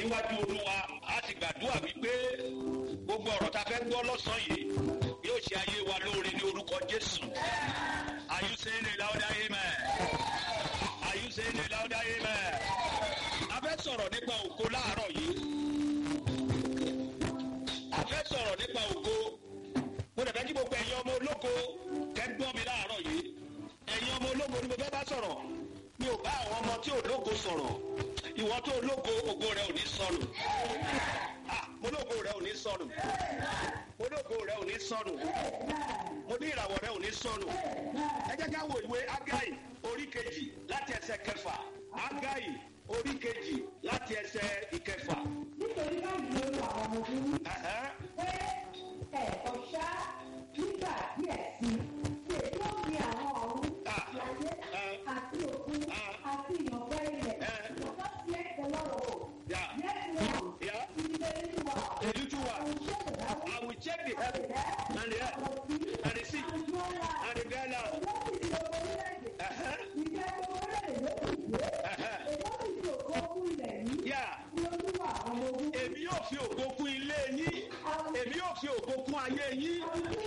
níwájú olúwa a sì gbàdúrà wípé gbogbo ọ̀rọ̀ tá a fẹ́ gbọ́ lọ́sàn-án yìí yóò ṣe ayé wa lóore ní orúkọ jésù are you saying a louder amen are you saying a louder amen a fẹ́ sọ̀rọ̀ nípa ògo láàárọ̀ yìí a fẹ́ sọ̀rọ̀ nípa ògo mo dẹ̀ fẹ́ kí gbogbo ẹ̀yin ọmọ ológo kẹ́ gbọ́ mi láàárọ̀ yìí ẹ̀yin ọmọ ológo ni mo fẹ́ bá sọ̀rọ̀ mi ò bá àwọn ọmọ tí ológo sọ̀rọ̀ ìwọ tó ológo ògo rẹ ò ní sọnù ah mo lógo rẹ ò ní sọnù mo lógo rẹ ò ní sọnù mo ní ìràwọ̀ rẹ ò ní sọnù ẹ jẹ́ ká wo ìwé agai orí kejì láti ẹsẹ̀ kẹfà agai orí kejì láti ẹsẹ̀ ìkẹfà. nítorí báyìí ló lu àwọn ọmọ ogun Ẹ̀hẹ́. pé ẹ̀kọ́ ṣá nígbà díẹ̀ sí i lè tó fi àwọn ọ̀run Ah. láyé Ah. àti òkun Ah. àti ìyànfẹ́ ilẹ̀ Eh. ọ̀gá sí ẹ̀kẹ́ lọ́rọ̀ o. Yeah. Yẹ́sì wọn Yeah. ìdílé nínú wa. Èyí tún wà. Àwọn iṣẹ́ ìdáwó I will check the heaven and the earth and the sea and the dry land. Ẹ̀hẹ́. Ẹ̀hẹ́. Yeah. Èmi yóò fi ògo kún ilé yín. Èmi yóò fi ògo kún ayé yín.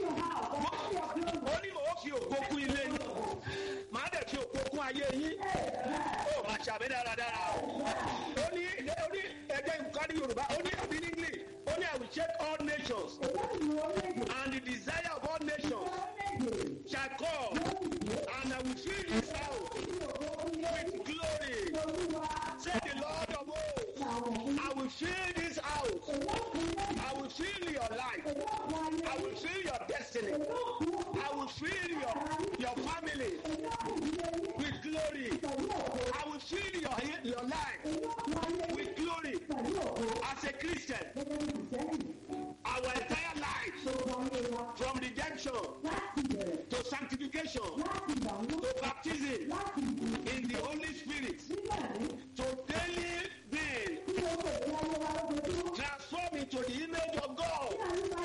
Ó ní mò ń fi ògo kún ilé yín. Màá dẹ̀ fi ògo kún ayé yín. Ó máa ṣàmì dáradára. Ó ní ó ní ẹgbẹ́ nǹkan ní Yorùbá. Ó ní àbí ní English. Ó ní I will check all nations and the desire of all nations shall come and I will fill this house with glory. Say the Lord of hosts. I will fill this house. I will fill your life. I will fill your destiny. I will fill your, your family with glory. I will fill your, your life with glory. As a Christian, our entire life from redemption to sanctification to baptism in the Holy Spirit to daily being transformed into the image of God.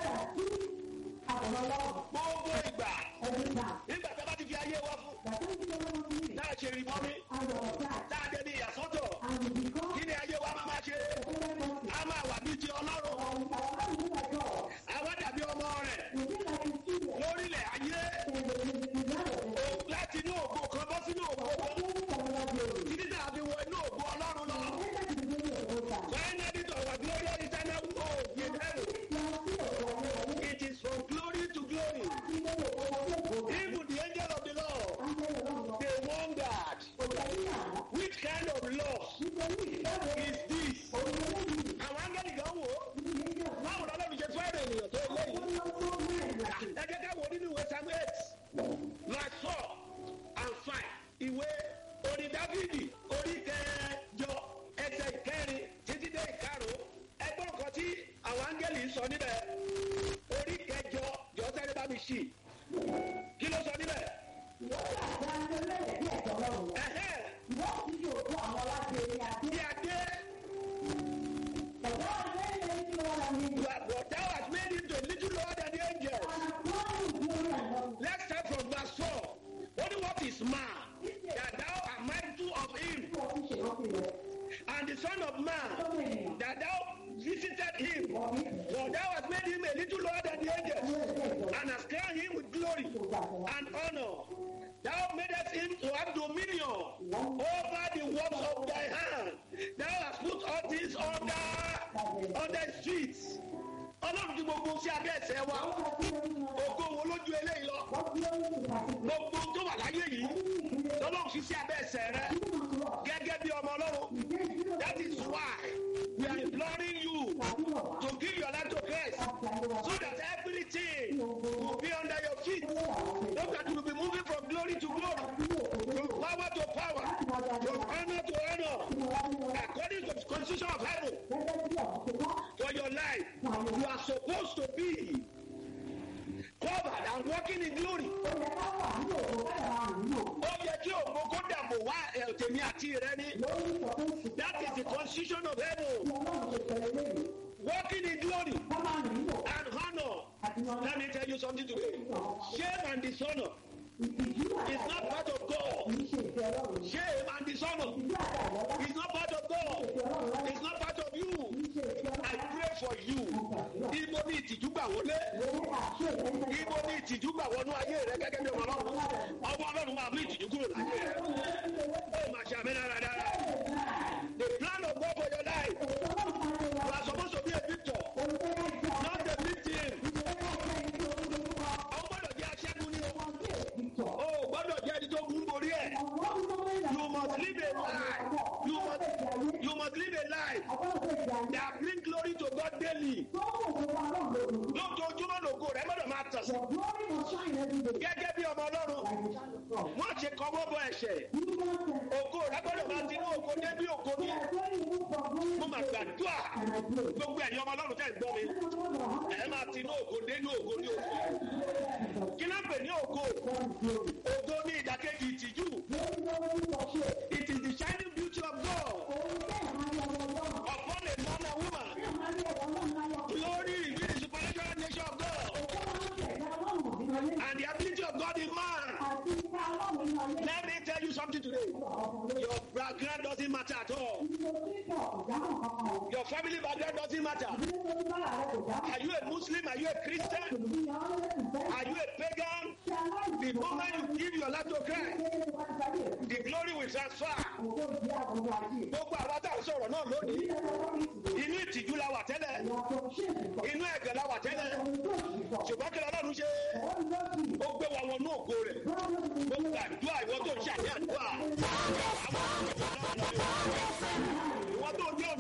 Gbogbo ìgbà nígbà tí a bá ti fi ayé wa fún náà ṣe rí mọ́mí náà jẹ́ ní ìyàsọ́tọ̀ kí ni ayé wa máa máa ṣe a máa wà ní ti ọlọ́run àwa dàbí ọmọ rẹ̀ lórílẹ̀ ayé o- láti inú ògo kan bọ́ sínú ògo kan títí tá a fi wọ inú ògo ọlọ́run lọ. When edit our glorious eternal hope in heaven, it is from glory to glory. Even the angel of the Lord, they wondered, which kind of love is this? Àwọn áńgẹ́lì kan wò ó, báwo lọ́lọ́ fi ṣe fẹ́ràn ènìyàn tó léyìí? Ẹ jẹ́ ká wo nínú ìwé Samuel eight, verse four and five. Ìwé orin Dáfídì orí kẹjọ ẹsẹ̀ ìkẹrin títí dé ìkarùn-ún. Ẹgbọ́n kan tí àwọn áńgẹ́lì ń sọ níbẹ̀. Orí kẹjọ jọ sẹ́ni bá mi ṣì. Kí ló sọ níbẹ̀? Ẹ̀hẹ́ bí adé but thou hast made him to a little lower than the angels. Let's start from verse four. Only what is man that thou art mindful of him, and the son of man that thou visited him. For thou hast made him a little lower than the angels, and hast crowned him with glory and honor. Thou madest him to have dominion over the works of thy hand. Thou hast put all things under under his feet. Ọlọ́run ti gbogbo sí abẹ́ ẹ̀sẹ̀ wa. Ògo wo lójú eléyìí lọ? Gbogbo tó wà láyé yìí. Lọ́lọ́run fi sí abẹ́ ẹ̀sẹ̀ rẹ. Gẹ́gẹ́ bí ọmọ Ọlọ́run. That is why we are imploring you to give your life to Christ so that everything will be under your feet. So that you will be moving from glory to glory, from power to power, from honor to honor, according to the constitution of heaven. For your life, you are supposed to be covered and walking in glory. Ó yẹ kí ògbó kó dàbò wá ẹ̀, tèmi àti rẹ ní. That is the constitution of heaven. Walking in glory and honor. Let me tell you something today. Shame and dishonor is not part of God. Shame and dishonor is not part of God. It's not part of you. for you ibo ní ìtìjú gbà wọlé ibo ní ìtìjú gbà wọnú ayé rẹ gẹ́gẹ́ bí ọmọ ọlọ́run ọmọ ọlọ́run máa mú ìtìjú kúrò láyé rẹ ó máa ṣe àmì dáradára the plan of God for your life you are supposed to be a victor not a victim ọ gbọ́dọ̀ jẹ́ aṣẹ́gun ní o o gbọ́dọ̀ jẹ́ ẹni tó gún borí ẹ̀ you must live a life you must you must live a life that bring glory to God daily lójoojúmọ́ lògo rẹ gbọ́dọ̀ máa tàn sí gẹ́gẹ́ bí ọmọ ọlọ́run wọ́n ṣe kọ́wọ́ bọ ẹ̀ṣẹ̀ ògo rẹ gbọ́dọ̀ máa tinú ògo débi ògo ní mo máa gbàdúrà gbogbo ẹ̀yin ọmọ ọlọ́run tẹ̀ ń gbọ́ mi ẹ̀ máa tinú ògo dénú ògo ní ògo kí ló ń pè ní ògo ògo ní ìdákejì ìtìjú it is the shining beauty of God upon a man and woman glory reveal the supernatural nature of God and the ability of God in man let me tell you something today your background doesn't matter at all your family background doesn't matter are you a Muslim are you a Christian are you a pagan the moment you give your life to Christ the glory will transfer gbogbo àwọn tá à ń sọ̀rọ̀ náà lónìí inú ìtìjú la wà tẹ́lẹ̀ inú ẹ̀gẹ̀ la wà tẹ́lẹ̀ ṣùgbọ́n kí lọ́dún ṣe